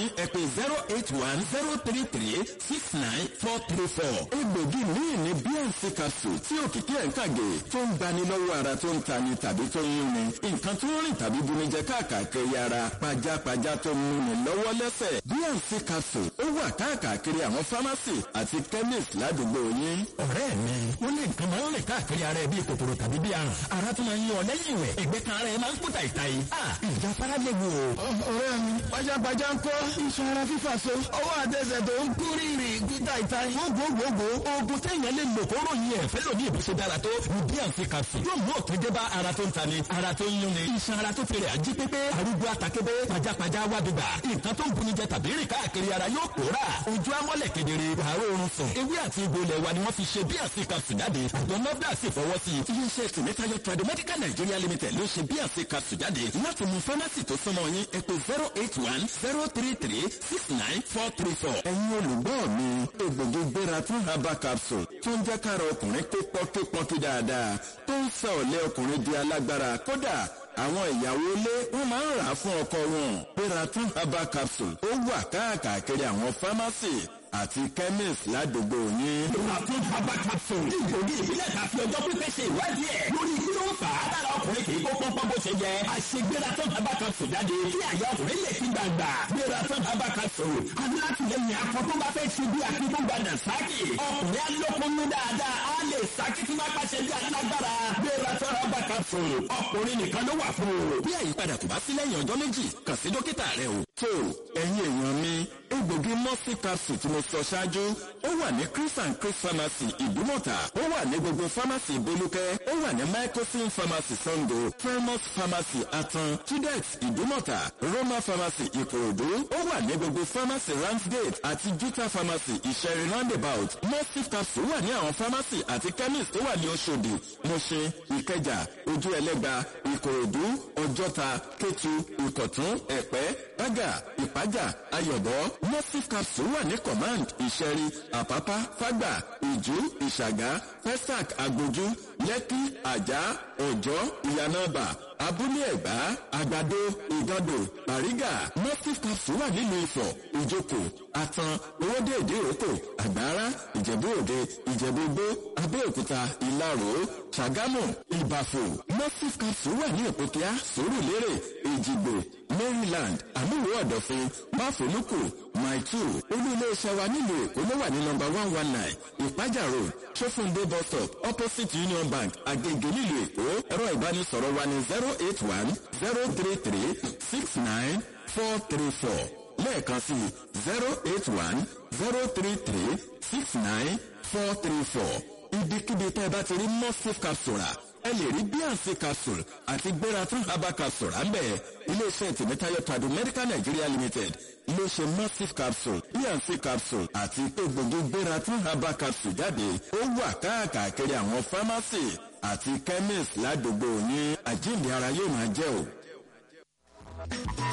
ẹ pè zero eight one zero three three six nine four three four. egbògi míì ní bnc capsule tí òkìkí ẹ̀ ń kàgé tó ń gbani lọ́wọ́ ara tó ń tani tàbí tó ń yúnni nǹkan tó ń rìn tàbí bunijẹ káàkiri ara pajápajá tó ń múni lọ́wọ́ lẹ́sẹ̀ bnc capsule ó wà káàkiri àwọn fámásì àti chemist ládùúgbò yín. ọ̀rẹ́ mi wọ́n ní nǹkan máa ń rìn káàkiri ara ẹ bíi kòkòrò tàbí bíi àrùn ara tó máa ń yan ọ lẹ́yìn ìwẹ̀ ẹ̀gbẹ́ kan ara ẹ máa ń kú tàìtàì. ìjà fara léwu o. ọ̀rẹ́ mi pajápajá ń kọ́ iṣan ara fífà so ọwọ́ àtẹsẹ̀ tó ń kú rírì kú tàìtàì. gbogbogbò oògùn téèyàn lè lò kóró yìí ẹ̀ fẹ́ lòdì ìbùsùn dára tó ní bnc capsule yóò mú òtún dé bá ara tó ń tani ara tó ń yúnni iṣan ara tó fèrè àjí pépé arúgbó àtàkébé pajápajá wádìgbà nǹkan tó ń bunijẹ tàbí rìn káàkiri ara yóò pòórà ojú amọ́lẹ̀ kedere àárọ̀ oorun sùn ewé àti egbò ilẹ̀ wa ni wọ́n fi ṣe bnc capsule jáde àjọ nọ́bdà sì fọwọ́ sí i. iléeṣẹ́ tìmẹ́tayọ tradomedical nigeria limited ló ṣe bnc capsule jáde láti mú fámásì tó súnmọ́ yín ẹ pè zero eight one zero three three six nine four three four. ẹ̀yin olùgbọ́ mi egbògi gbéra tún herbal capsule tó ń jẹ́ kára ọkùnrin pé pọ́kípọ́kí dáadáa tó ń sọ ọ̀lẹ́ ọkùnrin di alágbára kódà àwọn ìyàwó ilé wọn máa ń rà á fún ọkọ wọn gbéra tún herbal capsule ó wà káàkiri àwọn fámásì àti chemist ládùúgbò yín. Ràtún bàbá capsule. Ìgbògi ìbílẹ̀ ta fi ọjọ́ pípẹ́ ṣe ìwádìí ẹ̀. Lórí kí ló ń fà á lára ọkùnrin kì í kó pọ́npọ́n bó ṣe yẹ. Àṣegbéra tó bàbá capsule jáde. Kí àyà ọkùnrin lè fi gbàgbà. Gbéra tó bàbá capsule. Alátìlẹyìn akọ tó bá fẹ́ ṣe bí akíkó gbàdà sáàkì. Ọkùnrin alókòónú dáadáa. Á lè sáàkì tí máa pàṣẹ bí alágbára. Gbéra tó bàbá capsule. Ọkùnrin nìkan ló wà fún o. bí àyípadà kò bá sí lẹ́yìn ọjọ́ méjì kàn sí dókítà rẹ o. tó ẹ̀yin èèyàn mi egbògi mọ́sí capsule tí mo sọ ṣáájú ó wà ní chris and chris pharmacy ìdúmọ̀tà ó wà ní gbogbo pharmacy ìbólúkẹ́ ó wà ní microsin pharmacy sango primus pharmacy atan tudex ìdúmọ̀tà roma pharmacy ìkòròdú ó wà ní gbogbo pharmacy ramsgate àti juta pharmacy ìṣẹ̀rí roundabout mọ́sí capsule wà ní àwọn pharmacy àti chemist tó wà ní oṣòdì mọ̀ṣẹ́ ìkẹjà ojú ẹlẹ́gba ìkòròdú ọjọ́ta kétu ìkọ̀tún ẹ̀pẹ́ bágà ìpájà ayọ̀bọ mọ́sí capsule wà ní command ìṣẹ̀rí àpápá fágbà ìjú ìṣàgá festac agbójú lẹ́kí àjà ọ̀jọ́ ìyànàbà abúlé ẹ̀gbá àgbàdo ìgàndò bàrígà mọ́sí capsule wà nílùú ifọ̀ ìjókòó àtàn owóde ìdíròkò àgbára ìjẹ̀bú òde ìjẹ̀bú gbó abẹ́òkúta ìlarò ṣàgámù ìbàfò mọ́sí capsule wà ní òpópíà sòrùlérè èjìgbò maryland àmúwò ọ̀dọ̀fin máfòlùkù maitu olú iléeṣẹ́ wa nílùú èkó ló wà ní nọmba one one nine ìpájà road sófúndé bus stop opposite union bank agege nílùú èkó ẹ̀rọ ìbánisọ̀rọ̀ wa ní zero eight one zero three three six nine four three four lẹ́ẹ̀kan sí zero eight one zero three three six nine four three four ibikíbi tẹ́ ẹ bá ti rí mosif capsule rà ẹ lè rí bnc capsule àti gbéra tún herbal capsule à ń bẹ̀ iléeṣẹ́ tìmítayọ tàdú medical nigeria limited iléeṣẹ́ massive capsule bnc capsule àti egbògi gbéra tún herbal capsule jáde ó wà káàkiri àwọn pharmacy àti chemist ládùúgbò ní àjíǹde ara yóò máa jẹ́ o.